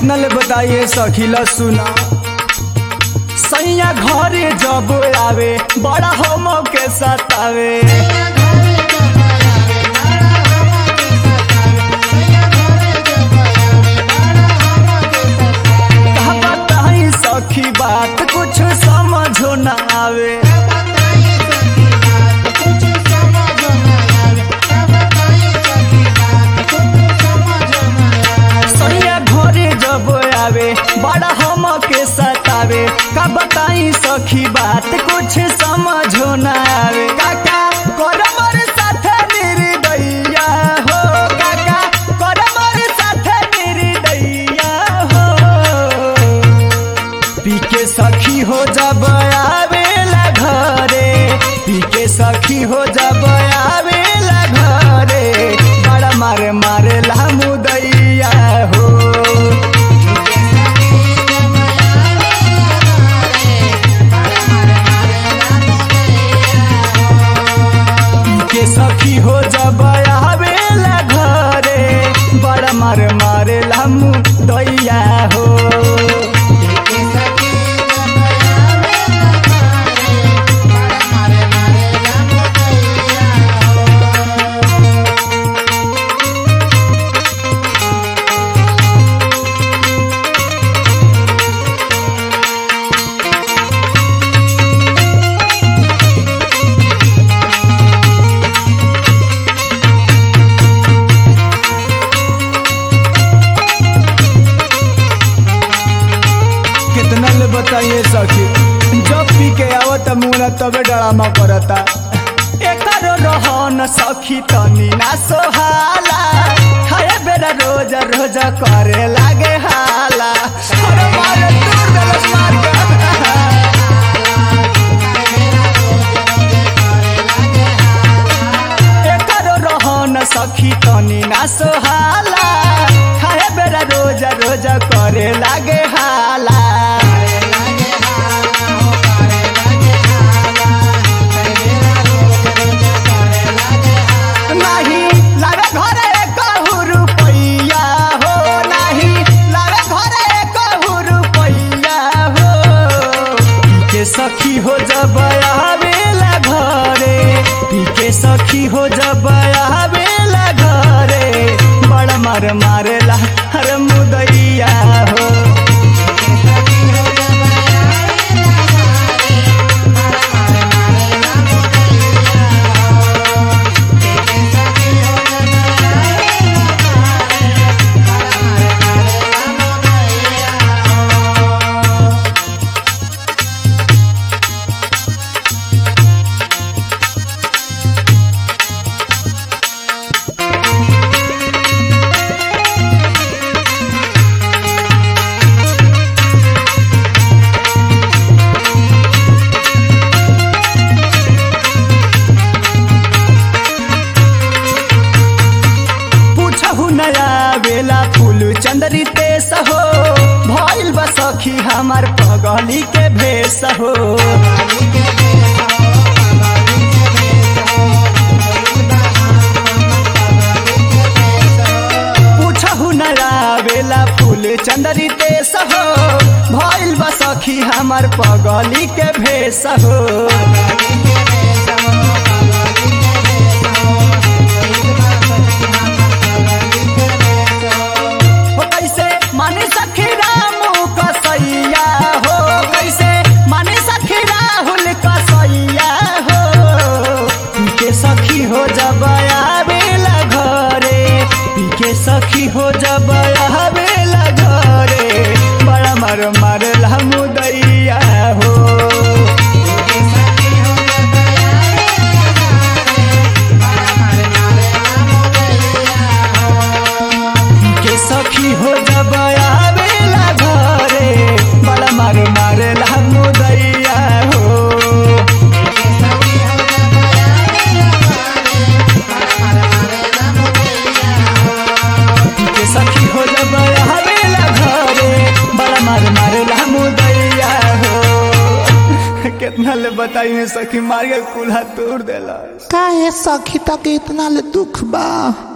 कितना ले बताइए सखीला सुना सैया घरे जब आवे बड़ा हम के सतावे का बताई सखी बात कुछ समझो ना आवे सैया घरे जब आवे बड़ा हम के सतावे का बताई सखी बात कुछ समझो ना आवे काका करमर साथे मेरी दैया हो काका करमर साथे मेरी दैया हो पीके सखी हो जब आवेला घरे पीके सखी हो जब आवेला घरे बड़ा मारे मारे ला मुदैया हो के सखी हो जब आवेला घरे बड़ा मार मारे लामू दैया हो कितना ले बताइए सखी जब पी के आवत मुना तबे डरामा करता एकर रहन सखी तनी ना सोहाला खाए बेरा रोज रोज करे लागे हाला अरे मारे दूर देलस मार के एकर रहन सखी तनी ना सोहाला खाए बेरा रोज रोज करे लागे हाला नाही लावे घरे कहू रुपैया हो नाही लावे घरे कहू रुपैया हो पीके सखी हो जब आवेला घरे पीके सखी हो जब आवेला घरे बड़ा मार मारेला हर मुदैया हो पूछहु नया बेला फूल चंदरी तेस हो भइल बा सखी हमार पगली के भेस हो पूछहु नया बेला फूल चंदरी तेस हो भइल बा सखी हमार पगली के भेस हो हो कैसे माने सखी रामू कसैया हो कैसे माने सखी राहुल कसैया हो पीके सखी हो जब आवेला घरे पीके सखी हो जब आवेला घरे बड़ा मार मार मुदैया हो के सखी हो जब आवेला घरे बड़ा मार मारेला मुदैया हो के सखी हो जब आवेला घरे बड़ा मार मारेला मुदैया हो कितना ले बताई सखी मार के कुल्हा तोड़ देला काहे सखी तक इतना ले दुख बा